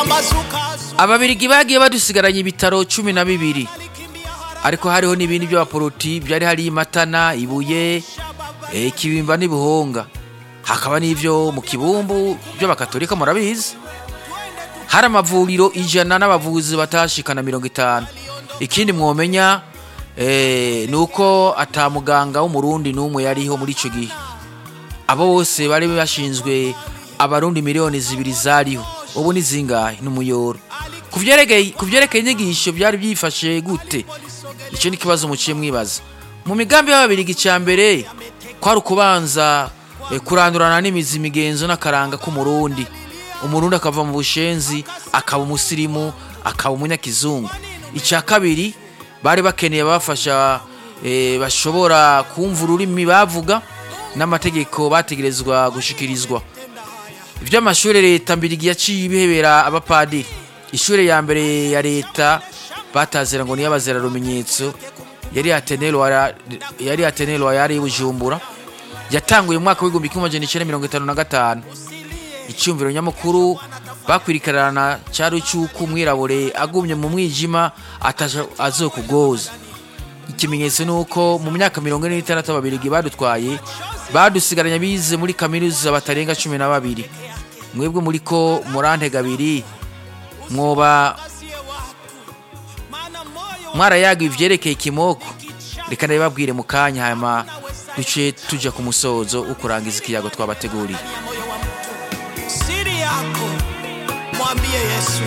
ababirigi bagiye badusigaranye ibitaro cumi na bibiri ariko hariho n'ibindi by'abaporoti byari hari imatana ibuye eh, ikibimba n'ibuhonga hakaba n'ivyo mu kibumbu by'abakatolika murabizi hari amavuriro ijana n'abavuzi batashikana mirongo itanu ikindi mwomenya eh, ni uko ata muganga w'umurundi n'umwe yariho muri ico gihe abo bose bari bashinzwe abarundi miliyoni zibiri zariho ubu ni zingahe n'umuyoro ku vyerekeye ku vyerekeye inyigisho byari byifashe gute icyo ni ikibazo muciye mwibaza mu migambi y'ababirigi cya mbere kwari ukubanza eh, kurandurana n'imizi imigenzo n'akaranga k'umurundi umurundi akava mu bushenzi akaba umusirimu akaba umunyakizungu icya kabiri bari bakeneye abafasha eh, bashobora kumva ururimi bavuga n'amategeko bategerezwa gushikirizwa iby'amashuri leta mbirigi yaciye ibihebera abapadiri ishuri ya mbere ya leta batazira ngo niyo abazira rumenyetso yari atenero yari atenero yari bujumbura yatanguye mu mwaka w'igihumbi kimwe amajana icyenda mirongo itanu na gatanu icyumviro nyamukuru bakwirikarana cyari cy'uko umwirabure agumye mu mwijima ataja azokugoza ikimenyetso ni uko mu myaka mirongo ine n'itandatu ababirigi badutwaye badusigaranye bize muri kaminuza batarenga cumi na babiri mwebwe muri ko murantega abiri mwoba mwarayaga ivyerekeye ikimoko reka ndabibabwire mu kanya hanyuma duce tuja ku musozo wo kurangiza ikiyago twabateguriye siri yako mwambie Yesu,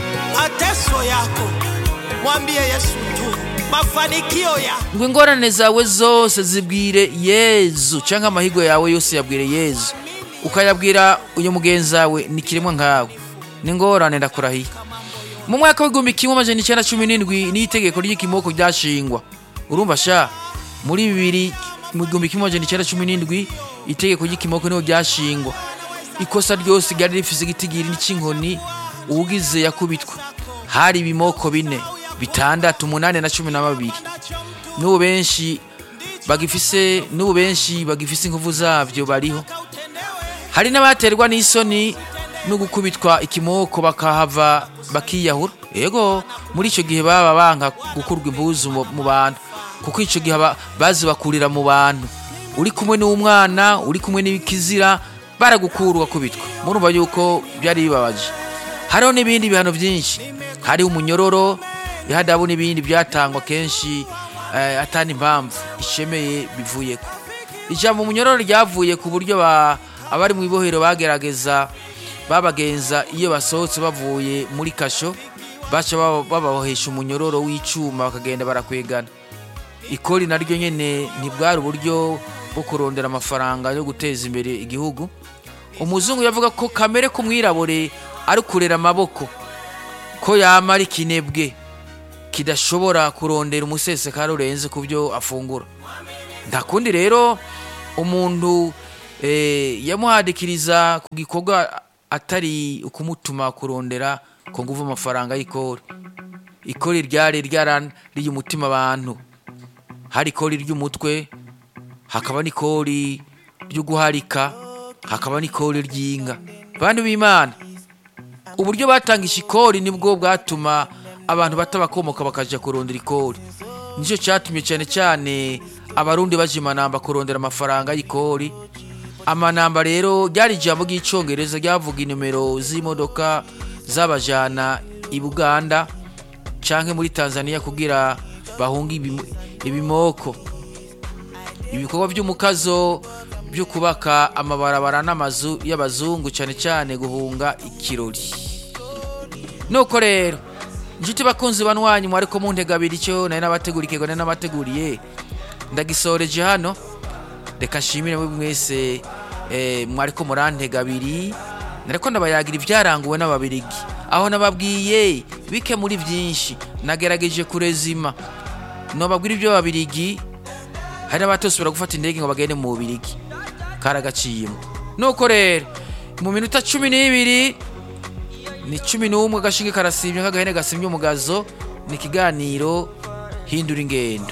mateso yako mwambie Yesu tu, mafanikio yako ngo ingorane zawe zose zibwire yezu cyangwa amahigo yawe yose yabwire yezu ukayabwira uyu mugenzi wawe ni kiremwa nkawe n'ingorane ndakurahiye mu mwaka w'igihumbi kimwe amajana icyenda cumi n'indwi n'itegeko ry'ikimoko ryashingwa urumva sha muri bibiri mu gihumbi kimwe amajana icyenda cumi n'indwi itegeko ry'ikimoko niho ryashingwa ikosa ryose ryari rifise igitigiri n'icy'inkoni uwugize yakubitwa hari ibimoko bine bitandatu umunani na cumi na babiri n'ubu benshi bagifise n'ubu benshi bagifise inkovu zavyo bariho hari n'abaterwa n'isoni no gukubitwa ikimoko bakahava bakiyahura yego muri icyo gihe baba banka gukurwa impuzu mu mu bantu kuko icyo gihe aba- bazibakurira mu bantu uri kumwe n'umwana uri kumwe n'ikizira baragukura ugakubitwa murumva yuko byari bibabaje hariho n'ibindi bihano byinshi hariho umunyororo ihadabu n'ibindi byatangwa kenshi eh, atani impamvu ishemeye bivuyeko ijambo umunyororo ryavuye ku buryo ba- abari mu ibohero bagerageza babagenza iyo basohotse bavuye muri kasho baca baba- bababohesha umunyororo w'icuma bakagenda barakwegana ikori naryo nyene ntibwari uburyo bwo kurondera amafaranga yo guteza imbere igihugu umuzungu yavuga ko kamere k'umwirabure ari kurera amaboko ko yama ari kinebwe kidashobora kurondera umusesekara urenze ku byo afungura nta kundi rero umuntu eh, yamuhadikiriza ku gikorwa atari ukumutuma kurondera ku nguvu amafaranga y'ikori ikori ryari ryarariye umutima abantu hari ikori ry'umutwe hakaba n'ikori ryo guharika hakaba n'ikori ry'inka bantu b'imana uburyo batangisha ikori nibwo bwatuma abantu batabakomoka bakaja kurondera ikori nicyo cyatumye cyane cyane abarundi baje imanamba kurondera amafaranga y'ikori amanamba rero ryari ijambo ry'icongereza ryavuga inomero z'imodoka zabajana i buganda canke muri tanzania kugira bahunge ibimu- ibimoko ibikorwa by'umukazo byo kubaka amabarabara n'amazu y'abazungu cyane cyane guhunga ikirori nuko rero inshuti bakunzi banwanyi mwariko muntega abiri icyo nari nabateguriye ikego nari nabateguriye ndagisoreje hano reka nshimire mwe mwese eh, mwariko murantega abiri nariko ndabayagira ibyaranguwe n'ababirigi aho nababwiye bike muri byinshi nagerageje kurezima nobabwira ibyo babirigi hari n'abatosubira gufata indege ngo bagende mu bubirigi karagaciyemo nuko rero mu minota cumi n'ibiri ni cumi n'umwe agashinge karasibye nk'agahene gasimye umugazo ni ikiganiro hindura ingendo